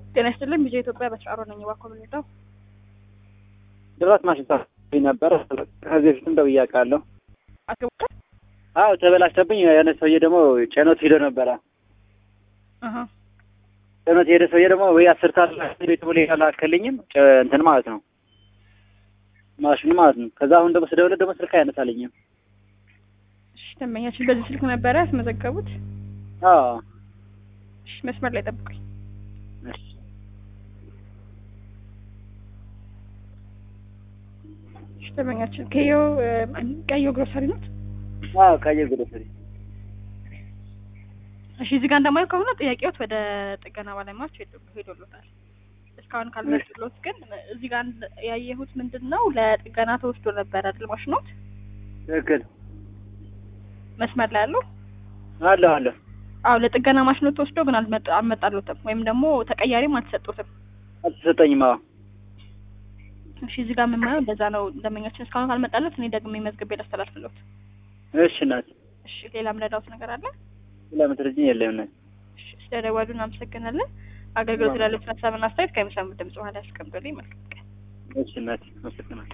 ጤና ይስጥልኝ ቢዜ ኢትዮጵያ በስራሮ ነኝ። እባክዎ ምን ልርዳው? ድራት ማሽታ ነበረ ከዚህ በፊትም ደውዬ አውቃለሁ። አስገቡታል? አዎ ተበላሽተብኝ። የሆነ ሰውዬ ደግሞ ጭኖት ሄዶ ነበረ። አሀ ጭኖት የሄደ ሰውዬ ደግሞ ወይ አስር ሰዓት ቤት ብሎ አላከልኝም እንትን ማለት ነው ማሽኑ ማለት ነው። ከዛ አሁን ደግሞ ስደውልለት ደግሞ ስልክ አያነሳልኝም። እሺ ደንበኛችን በዚህ ስልክ ነበረ ያስመዘገቡት? አዎ እሺ መስመር ላይ ጠብቁኝ። እሺ እሺ ደንበኛችን ከዮ ቀዮ ግሮሰሪ ናት? አዎ ቀየ ግሮሰሪ እሺ እዚህ ጋር እንደማየው ከሆነ ጥያቄዎት ወደ ጥገና ባለሙያዎች ሄዶ- ሄዶሎታል። እስካሁን ካልመጡሎት ግን እዚህ ጋር ያየሁት ምንድን ነው ለጥገና ተወስዶ ነበረ አይደል ማሽኖት? ትክክል መስመር ላይ ያለው አለሁ አለሁ አዎ ለጥገና ማሽኖት ተወስዶ ግን አልመጣ- አልመጣሎትም ወይም ደግሞ ተቀያሪም አልተሰጡትም። አልተሰጠኝም። አዎ እሺ እዚህ ጋር የምናየው እንደዛ ነው። ደንበኛችን እስካሁን ካልመጣለት እኔ ደግሜ መዝግቤ ላስተላልፍሎት። እሺ እናት እሺ ሌላ ምረዳውት ነገር አለ? ስለምትረጂኝ የለም እናት እሺ ስለደወሉ እናመሰግናለን። አገልግሎት ላሉት ሀሳብና አስተያየት ከሚሰሙት ድምጽ በኋላ ያስቀምጡልኝ። መልካም ቀን። እሺ እናት አመሰግናለሁ።